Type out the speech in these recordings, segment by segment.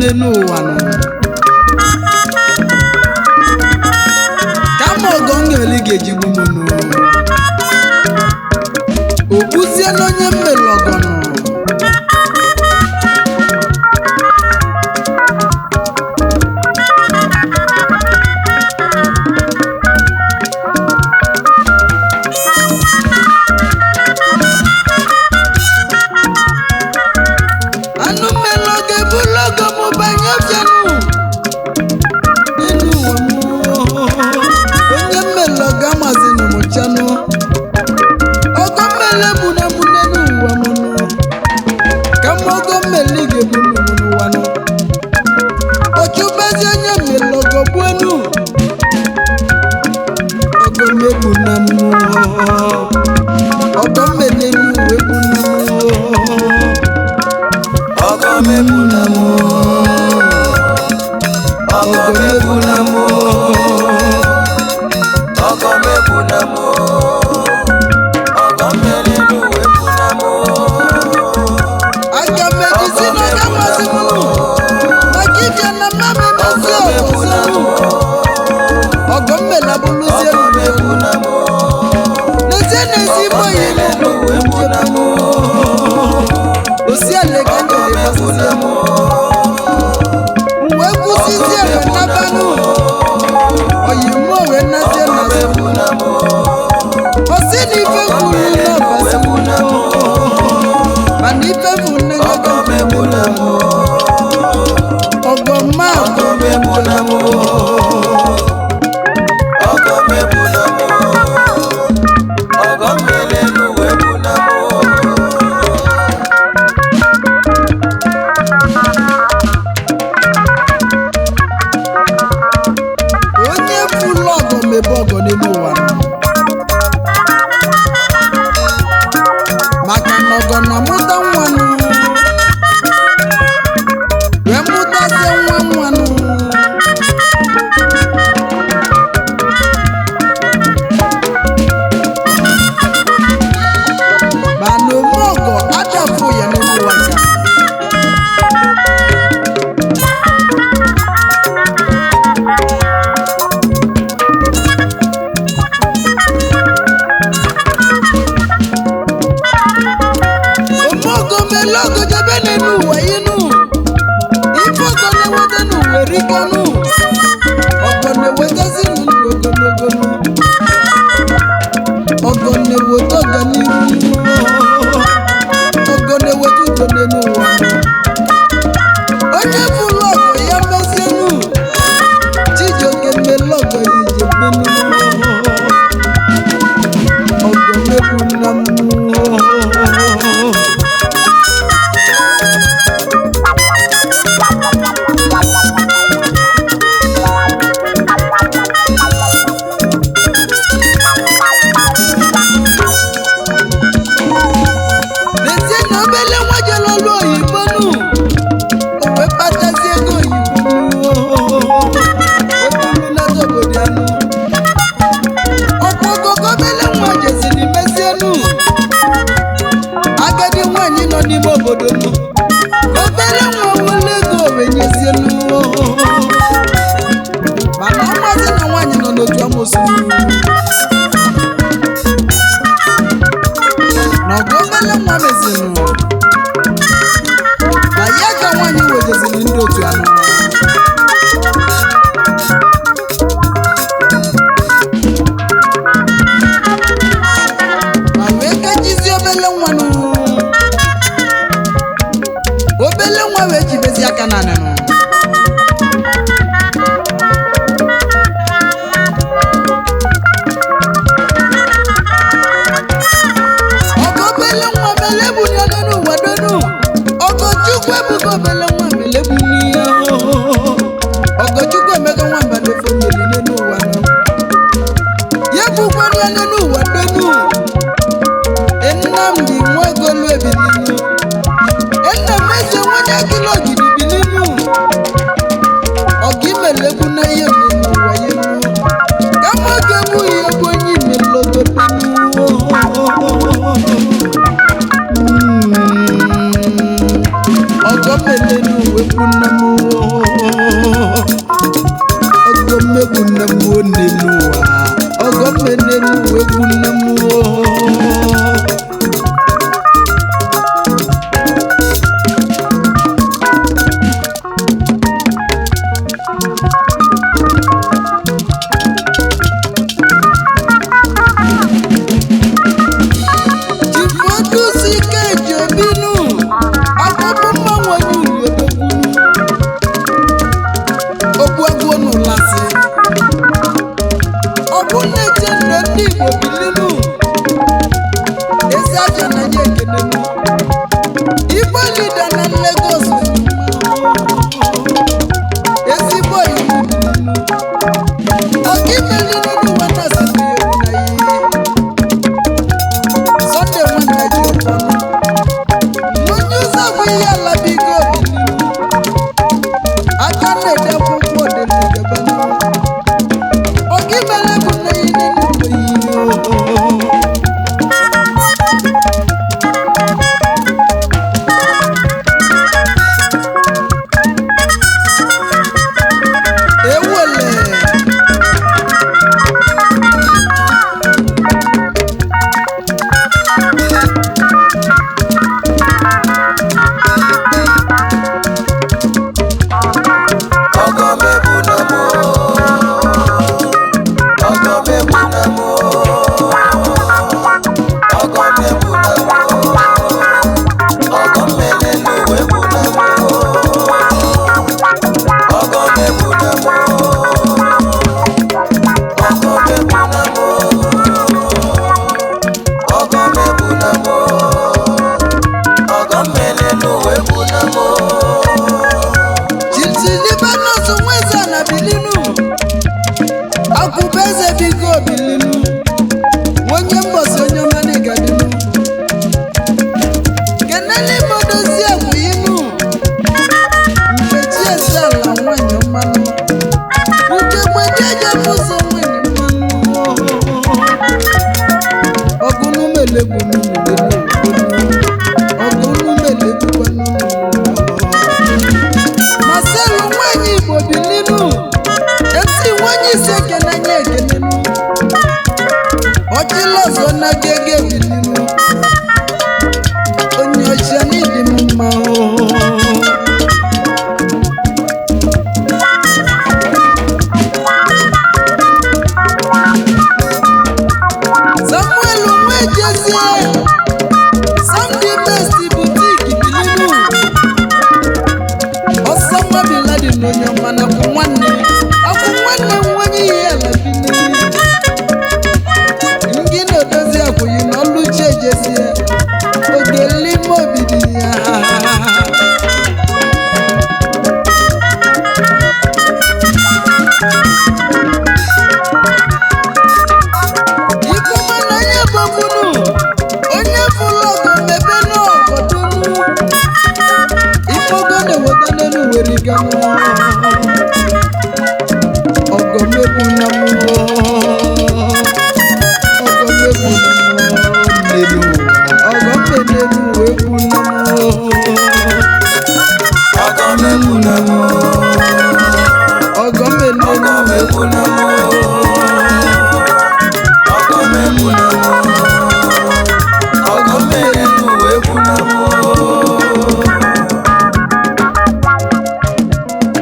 n'elu ụwa nọ kama ọgọ ngeli ga-ejigbu m nụ okpuzie n'onye mmelu ọgọ nọ anụ mmelu ọ ga-ebulu ọgọ m banye ọbịanụ n'elu ụwa m onye mmelu ọ ga-amazinụ m chanụ ọgọ mmele bụ na mụ n'elu ụwa m nụ ka m ọgọ mmele ga-ebu m n'ụwa nụ ọchụbezi onye mmele ọgọ gbuenu ọgọ mmebu na m ọgọ mmele n'uwe bụ na m ọgọ mebu na mụ ọgọ mebu na mụ ọgọ mebu na mụ ọgọ mmeri n'uwe bu na mụ aga m ejizi na ọga masị m nụ maka ịbịa na mma m emezi ọzọ nụ ọgọ mmele abụrụzie ọgọ mebu na mụ n'ezie n'ezi igbo yi n'uwe bu na mụ osi ala ka ọgọ njere mebu na mụ wee kwụsịzie wee nabanụ oyi mụọ wee nazie ọgọ na mebu na mụ osi na ife kwuru n'ọbasi n'uwe bu na mụ mana ife bụ nne ya ọgọ mebu na mụ ọgọ mma ọgọ mebu na mụ ọgọ mebu na mụ ọgọ mmiri n'uwe bu na mụ onye fụlụ ọgọ mebe ọgọ n'elu ụwa nọ. maka na ọgọ na-amụta nwanụ wee mụtazie nwa nwanụ mana ome ọgọ adafụ ya n'elu ụwa nka omogo mele ogo jebe n'elu ụwa inu ife ọgọ na-eweta n'ụwa erikọnụ ọgọ na-ewetezi ndụ ogologo nụ. ọgọ na-eweta ọganihu ọgọ na-eweta udo n'elu ụwa onye bụrụ ọgọ ya mezienu chijioke mele ọgọ ya ijebenu ọgọ mebu nna m n'ezie na obele nwa jere ọrụ oyibo nụ o wee kpatazie ego oyibo wepụlụlata obodo ya nụ ọkwa ogogo obele nwa jeziri mezie nụ agadi nwaanyị nọ n'ime obodo nụ ka obele nwa wele ego wee nyezie nụ mana ọmazi na nwaanyị nọ n'otu amosu na ọgụ obele nwa mezinụ na ya ka nwaanyị wejeziri ndị otu anụ ma wee kejizie obele nwa nụ obele nwa wee jibezi aka na anịnụ ọgọ obele nwa mele bụ ya donu ụwa donu ọgọ chukwu ebugo obele nwa mele bụ n'ihe ọgọ chukwu emego nwa mba n'ofe mmiri n'elu ụwa nọ ya bụkwanụ ya n'elu ụwa donu nnamdi nwagolu ebilinu enna m eze nwanye agịla ogidi bilinu ọgụ imelekwu na ihe mmiri ụwa ya enu kama ọ ga-egbu ya egbu onye imelogotenu ọgọ mele n'uwe bụ nne m egwu nne m oo. Chifodusi Ikeji Obinu akpụkpọ mmanwụ onye uliodogwu ogbuagwu n'ụlasị ọ bụ na-eche ndụ ndị Igbo bilinu ezi aja na ya ekenenu Igbo lida na Lagos ezigbo iwu bilinu ọkaimelinu n'ụwa na-asịrị ya ewu na ihe Sunday nwanne ji ụfọdụ onye ụzọ bụ ihe ala bigo obililu aka na-ede akwụkwọ ọdịnadebe oge mere bụ nne ya n'ụlọ ewele ọgọ mebu na mụ ọgọ mebu na mụ ọgọ mebu na mụ ọgọ mmele n'uwe bu na mụ ọgọ mebu na mụ ọgọ mebu na mụ ọgọ mebu na mụ ọgọ mmele n'uwe bu na mụ Chipsi Libanos nweza na bilinu akwụba eze bigo bilinu onye mgbasa onye ọma n'ịgadinu keneli modozi akwụyinu nkechi esi ala nwanyị mmanụ nke gbejeje mụzọ nwanyị mmanụ ọgụnumelegbunu ọgụnumelegbukwanụ Marcel nwanyị Igbo bilinu esi nwanyị isi ekene nye ekenenu ọchịlọzọ na gege bilinu onye ọcha n'ịdị m mma oo. Samuel nwejezie Sunday best boutique bilinu ọsọ nwa bin Laden onye ọma na akwụ nwanne akwụ nwanne m nwanye ihe ala bilinu ngị na-edozi akwụghị na ọlụchi ejezie oge lime obidi ya ikuma na onye bọbunu onye fụlụ ọgụ mebe n'ọgọdunu ifogo na-eweta n'elu were ganụ ọgọ mebu na mmụọ ọgọ mebu na mmụọ n'elu ụwa ọgọ mbe n'elu wee bu na mmụọ ọgọ mebu na mụ ọgọ mbe n'elu ọgọ wee bu mebu na mụ ọgọ mebu na mụ ọgọ mmele n'uwe bu na mụ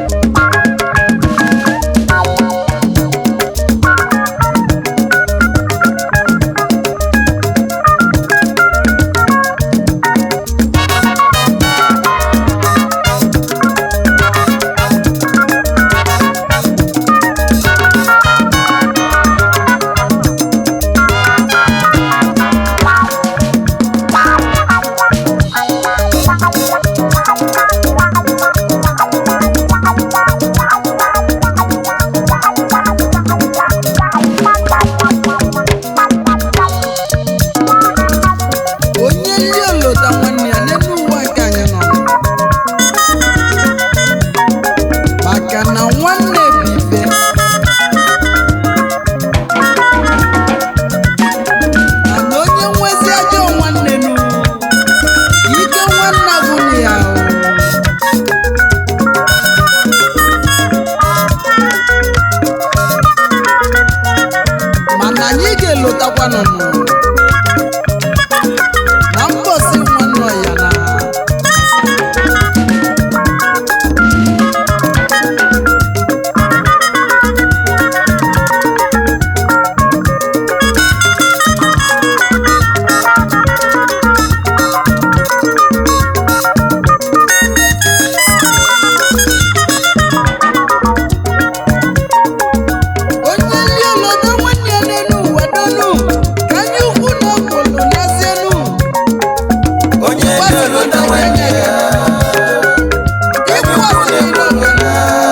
anyị ga-elotakwanụ na mbọsi nwanne ya na onye ndị olodo nwanne ya n'elu ụwa donu ka anyị ukwu na okwulu n'ezienu onye dị olota nwanne ya ịkwasịrị n'obodo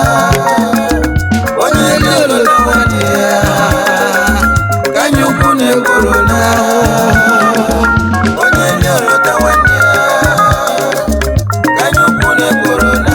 onye dị olota nwanne ya ka anyị ukwu na-ekworo na onye dị olota nwanne ya ka anyị ukwu na-ekworo na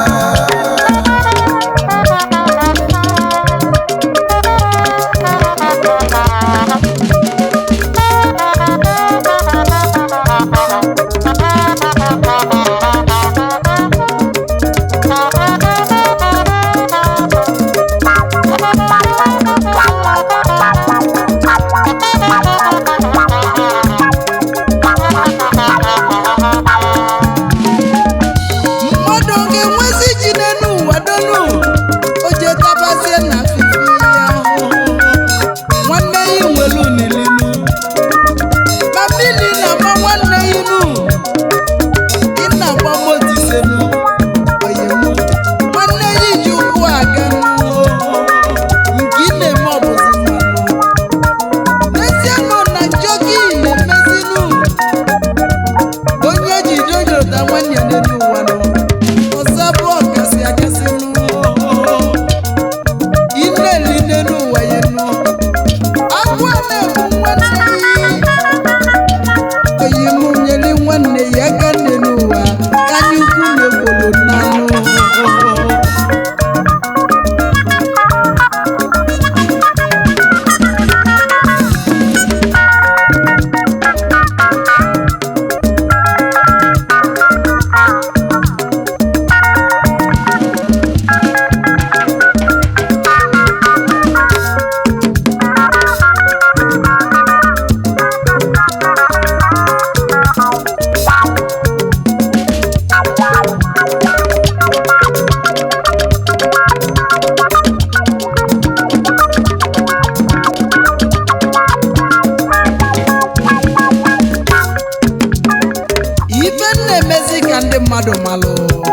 mmadụ ga-enwezi ji n'elu ụwa donu o je tabazie na fifi ya ahụhụ nwanne ya nwere unilinu ma mmiri na-ama nwanne ya inu ị na-agba motisenu oyemu nwanne ya iji ụkwụ aga nụ nke ị na-eme ọbụzi mmanụ n'ezie nọ na njọ gị na-emezinu onye ji jojota nwanne ya n'elu ụwa nọ ọzọ bụ ọkasị akasị nụ ị na-eli n'elu ụwa ya nụ agwọ na-egbu nwanne ya oyi mụ nyere nwanne ya aka n'elu ụwa ka anyị ukwu na-egbolo n'anụ ife m na-emezi ka ndị mmadụ malụ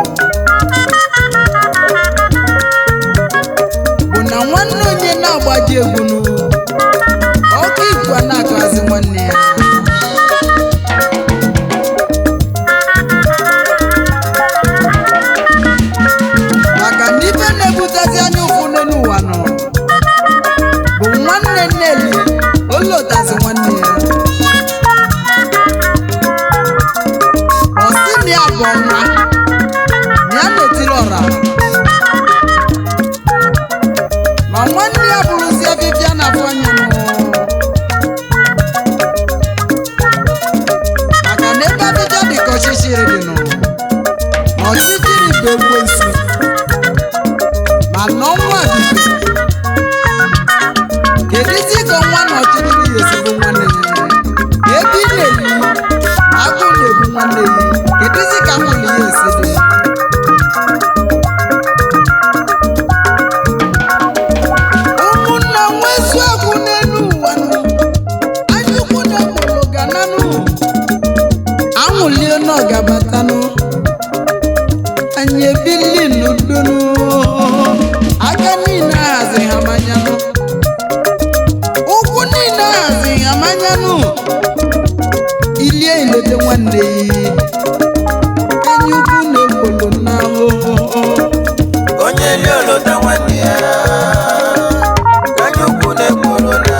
bụ na nwanne onye na-agbaji egwunu ọkụ igwe na-agọzi nwanne ya maka na ife na-ebutezi anya ụfụ n'elu ụwa nọ bụ nwanne nneli olotazi nwanne ya ọ sị na ya bụ ọnwa na ya na-etiri ọra ma nwanne ya bụrụzi afịfịa na afọ anya nụ maka na ebe afịfịa dị ka ọchịchịrị dị nụ ma ọchịchịrị bụ ekwensu ma na ọnwa bụ kedizi ka ọnwa na ọchịchịrị ya esigbo nwanne ya ebe ị na-eyi agụ na-ebu nwanne ya kedizi ka nwunye ya esi dị ụmụnna nwezu agwụ n'elu ụwa nụ anyụkwu na mụrụ gananụ anwụlie n'ọgabatanụ anyị ebili n'udonu aka niile ahazi ha manyanụ ụkwụ niile ahazi ha manyanụ ilie ilete nwanne ya enyi ukwu na-egbolo n'ahụhụ onye dị olota nwanne ya ka anyị ukwu na-ekworo na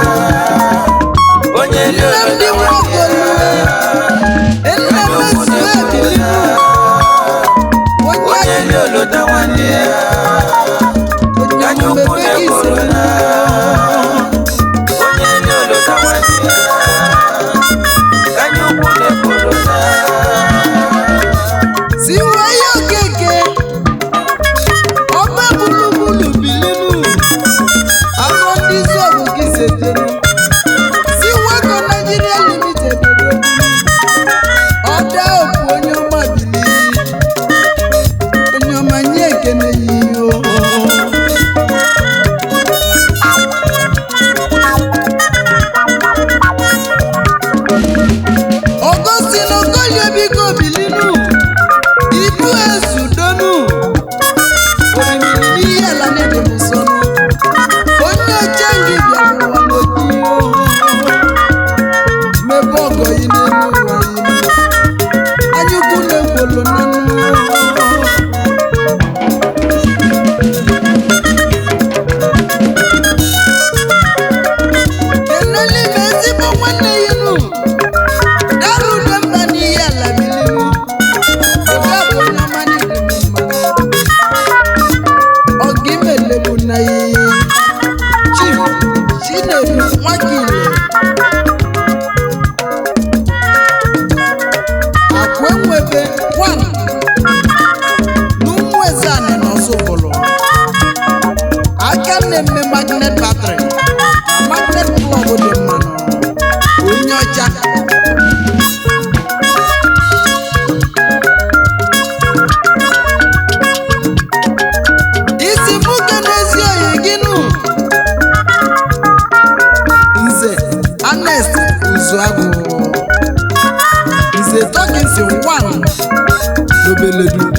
onye dị nne m olota dị nwanne nwaokolo ya nne mezu ebilibu onye onye dị olota nwanne ya ka anyị ukwu mmebe gị na-ekworo siri na onye dị olota nwanne ya ka anyị ukwu na-ekworo na siwe ya okeke ọba bulugbulu bilinu afọ ndị zọgụ gị setenu agile akụ enwebe 1 n'ụmụ eze anị n'ọsụbụlụ aka na-eme magnet batrị na magnet plọg dị mmanụ onye ọcha isi mụke n'ezi oyi gị nụ nze anest uzuagụ nze tọkinsi 1 n'obeledu